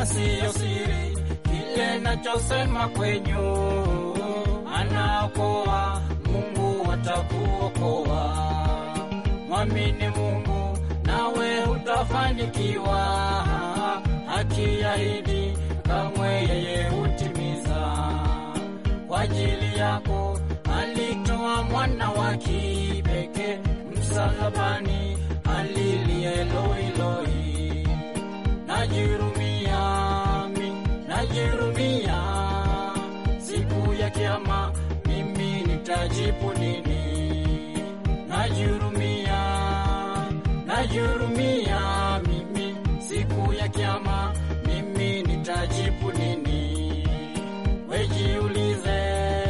siyo siri kile nachosema kwenyu, anaokoa Mungu atakuokoa. Mwamini Mungu nawe utafanikiwa, akiahidi kamwe yeye hutimiza. Kwa ajili yako alitoa mwana wa kipekee msalabani, alilie Eloi, Eloi. Najirumia mi, najirumia, siku ya kiama mimi nitajibu nini? Najirumia, najirumia mimi, siku ya kiama mimi nitajibu nini? Wejiulize,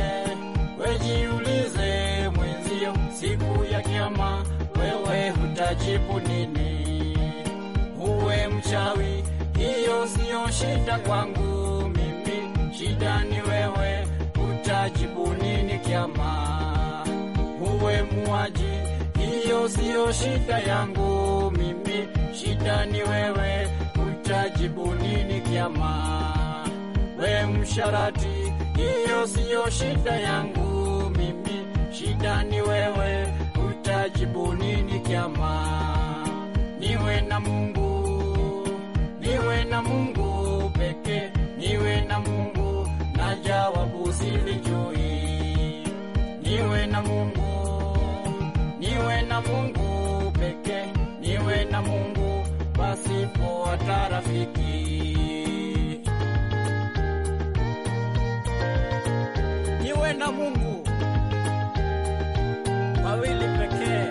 wejiulize mwenzio, siku ya kiama wewe utajibu nini? Uwe mchawi, hiyo siyo shida kwangu mimi, shida ni wewe, utajibu nini kiama? Uwe muaji, hiyo siyo shida yangu mimi, shida ni wewe, utajibu nini kiama? We msharati, hiyo siyo shida yangu mimi, shida ni wewe, utajibu nini kiama? Niwe na Mungu, niwe na Mungu peke, niwe na Mungu na jawabu silijui. Niwe na Mungu, niwe na Mungu peke, niwe na Mungu pasipo hata rafiki. Niwe na Mungu wawili pekee.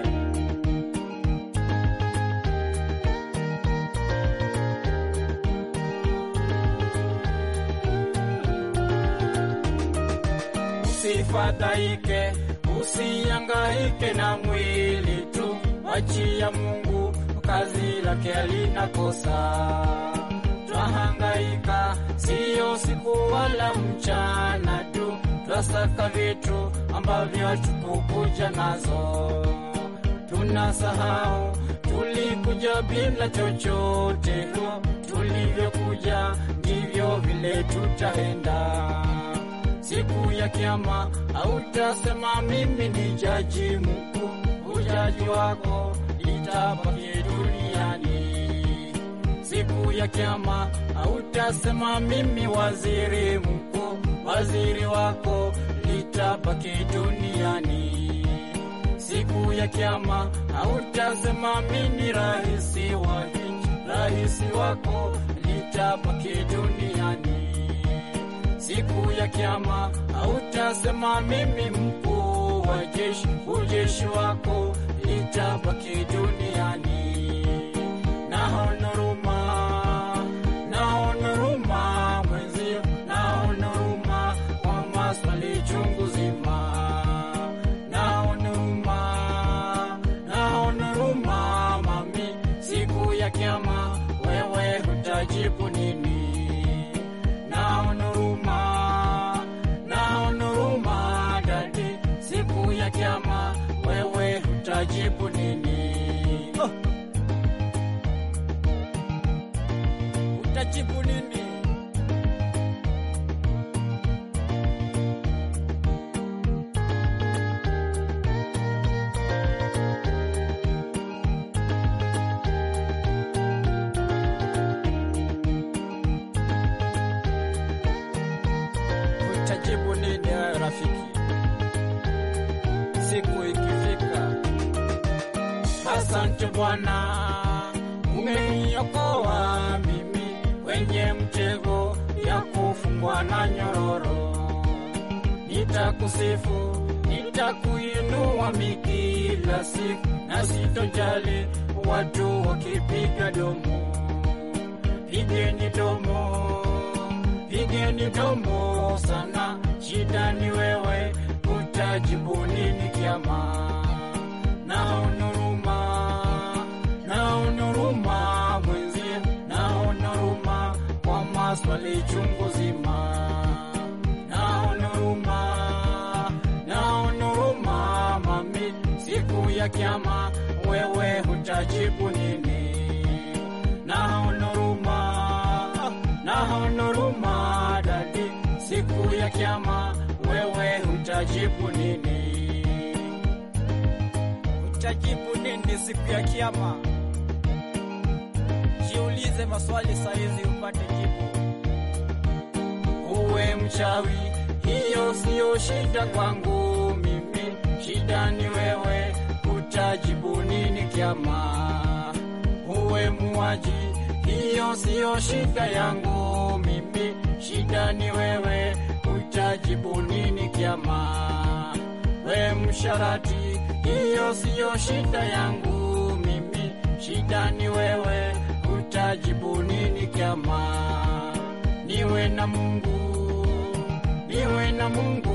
Usifadhaike, usiangaike na mwili tu, achia Mungu, kazi lake alinakosa. Twahangaika siyo siku wala mchana tu, twasaka vitu ambavyo hatukukuja nazo. Tunasahau tulikuja bila chochote, tulivyokuja ndivyo vile tutaenda siku ya kiama hautasema mimi ni jaji mkuu, ujaji wako itabaki duniani. Siku ya kiama hautasema mimi waziri mkuu, waziri wako litabaki duniani. Siku ya kiama hautasema mimi raisi wa nchi, raisi wako litabaki duniani siku ya kiama hautasema mimi mkuu wa jeshi, ujeshi wako litabaki duniani. Naona huruma, naona huruma mwenzio, naona huruma kwa maswali chungu zima. Naona huruma, naona huruma mami, siku ya kiama wewe hutajibu nini? Naona huruma, naona huruma dadi, siku ya kiama wewe utajibu nini? Oh. Utajibu nini? Utajibu nini wewe rafiki? Siku ikifika. Asante Bwana, umeniokoa mimi kwenye mtego ya kufungwa na nyororo. Nitakusifu, nitakuinua mi kila siku, na sitojali watu wakipiga domo. Pigeni domo, pigeni domo sana, shida ni wewe, utajibu nini kiama? Naona huruma, naona huruma mwenzie, naona huruma kwa maswali chungu zima. Naona huruma, naona huruma mami, siku ya kiama wewe hutajibu nini? Naona huruma, naona ya kiama, wewe utajibu nini? Utajibu nini siku ya Kiyama? Jiulize maswali saizi upate jibu. Uwe mchawi, hiyo siyo shida kwangu mimi, shida ni wewe, utajibu nini kiama? Uwe muaji, hiyo siyo shida yangu mimi, shida ni wewe, utajibu nini kiama? We msharati, hiyo siyo shida yangu mimi, shida ni wewe, utajibu nini kiama? Niwe na Mungu, niwe na Mungu